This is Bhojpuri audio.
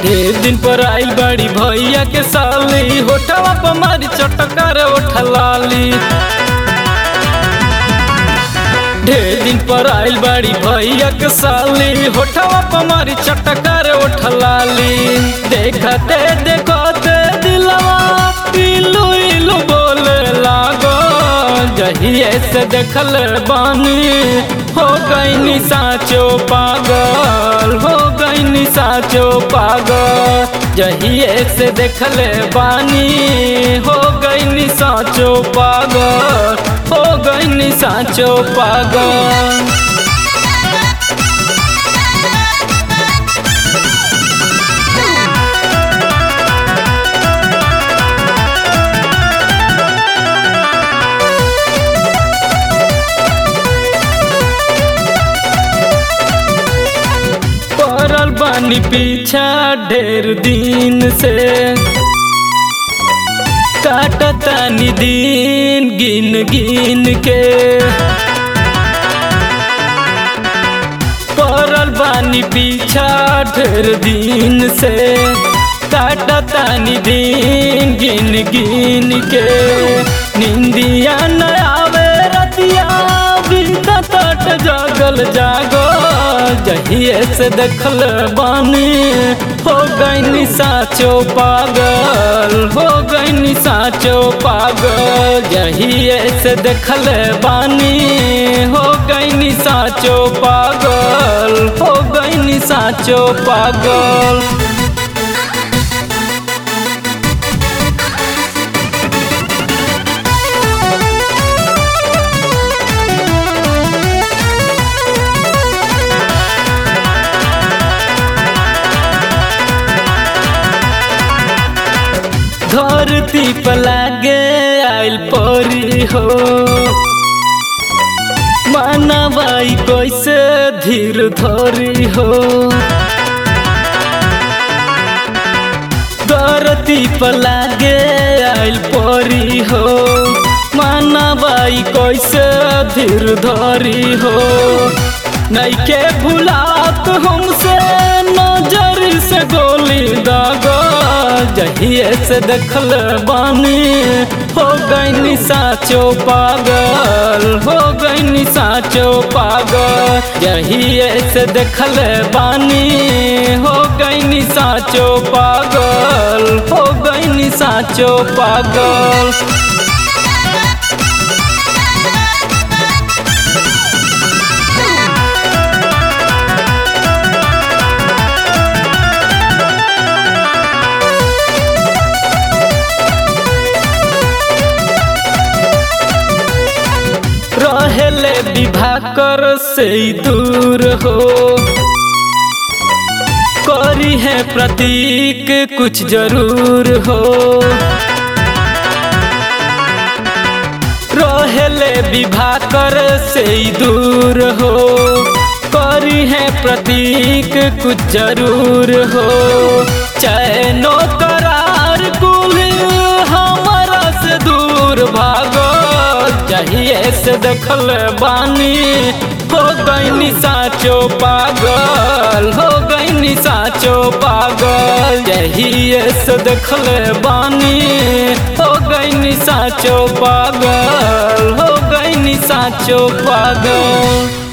ए दिन पर आइल बड़ी भैया के साली होठवा पर मारी चटकार उठलाली ढेर दिन पर आइल बड़ी भैया के साली होठवा पर मारी चटकार उठलाली देखते देखते दिलवा इलू इलू बोले लागो जहिए से देखल बानी हो गई साचो पागल हो गई साचो पागल जहिए से देखल बानी हो गई साचो पागल हो गई साचो पागल पड़ल बानी पीछा ढेर दिन से काटतानी दिन गिन गिन के पड़ल बानी पीछा ढेर दिन से काटतानी दिन गिन गिन के निंदिया न आवे रतिया बीता तट जगल जागो जहिए से देखल बानी हो गई साचो पागल हो गई साचो पागल जहिए से देखल बानी हो गई साचो पागल हो गई साचो पागल धरती पर लागे आइल परी हो मानवाई कैसे धीर धरी हो धरती पर लागे आइल परी हो मानवाई कैसे धीर धरी हो नैके भुलात हमसे नजर से गोली दागा जहिए से देखल बानी हो गई साचो पागल हो गई साचो पागल जहिए से देखल बानी हो गई साचो पागल हो गई साचो पागल रहेले विवाह कर से दूर हो करी है प्रतीक कुछ जरूर हो रहेले विवाह कर से दूर हो करी है प्रतीक कुछ जरूर हो चैनो करार कुल हमारा से दूर भागो चाहिए से देखल बानी हो गई साचो पागल हो गई साचो पागल यही से देखल बानी हो गई साचो पागल हो गई साचो पागल